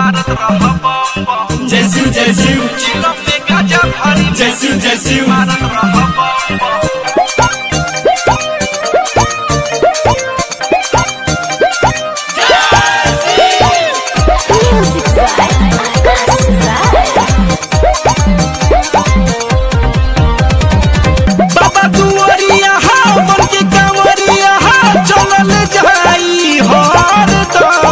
मारत रह बम बम जय शिव जय शिव चिलम में गाजा भरी जय शिव जय शिव मारत रह बम बम Music vibe, Akas vibe. बाबा दुआरिया हा बन के कांवरिया हा चलल जाई हर दम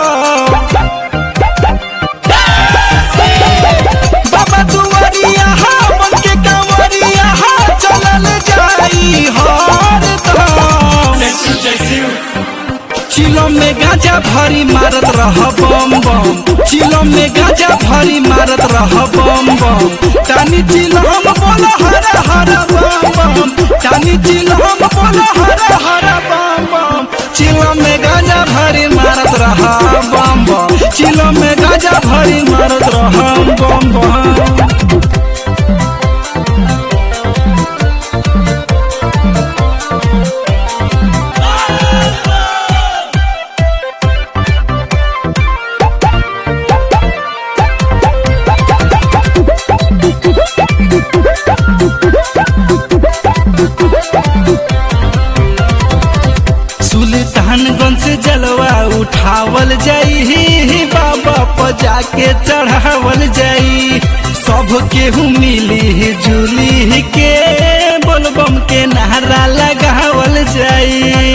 बाबा दुआरिया हा बन के कांवरिया हा चलल जाई हर दम जय शिव जय शिव चिलम में गांजा भरी मारत रह बम बम चिलम में गांजा भरी मारत रह बम बम टानी चिलम बोल हर हर बम बम टानी चिलम बोल हर हर बम बम चिलम में गांजा भरी मारत रह बम बम चिलम में गांजा भरी मारत रह बम बम सुल्तानगंज से जलवा उठावल जाई बाबा पर जाके चढ़ावल जाई सब केहू मिली जुली के बोलबम के नारा लगावल जाई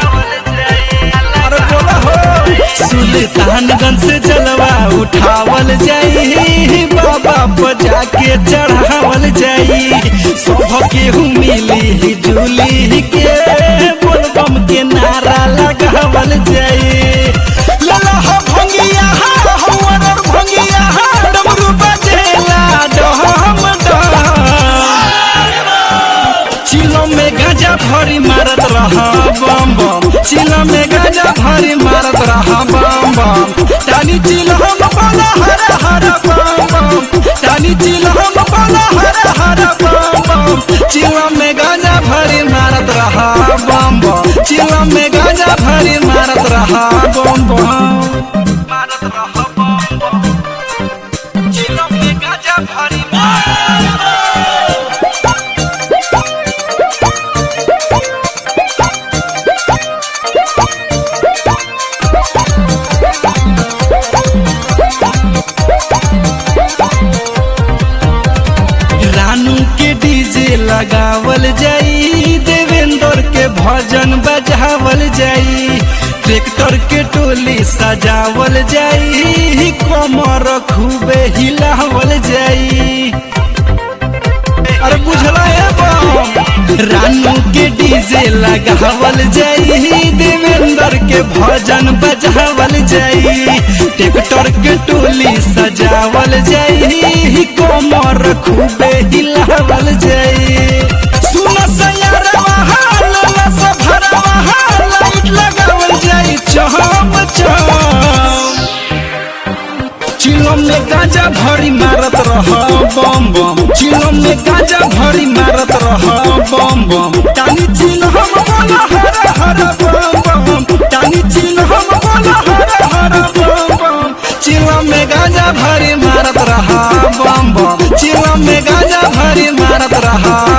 अरे बोला हो सुल्तानगंज से जलवा उठावल जाई बाबा पर जाके चढ़ावल जाई सब केहू मिली जुली के बोलबम के नारा लगावल जाई लला हो भंगिया हा हवर और भंगिया हा डमरू बजेला डहम डहम चिलो में गाजा भरी मारत रहा बम बम चिलो में गाजा भरी मारत रहा बम बम टानी चिलो हम बोला हर हर बम बम टानी चिलो हम बोला हर हर बम बम चिलो में गाजा भरी मारत रहा बम बम चिलो में गाजा भरी मारत रहा बम बम मारत रहा बम बम चिलो में गाजा भरी रानू के डीजे लगावल जाई देवेंद्र के भजन बजावल जाई ट्रैक्टर के टोली सजावल जाई कमर खूबे हिलावल जाई अरे बुझला है बम रानू के डीजे लगावल जाई देवेंद्र के भजन बजावल जाई ट्रैक्टर के टोली सजावल जाई कमर खूबे हिलावल जाई सुन सयारवा हाल लस भरवा हाल लाइट लगावल जाई चहम चहम चिलम में गाजा भरी मारत रह बम बम चिलम में गाजा भरी मारत रह बम बम टानी चिल हम बोला हर हर बम बम टानी चिल हम बोला हर हर बम बम चिलम में गाजा भरी मारत रह बम बम चिलम में गाजा भरी मारत रह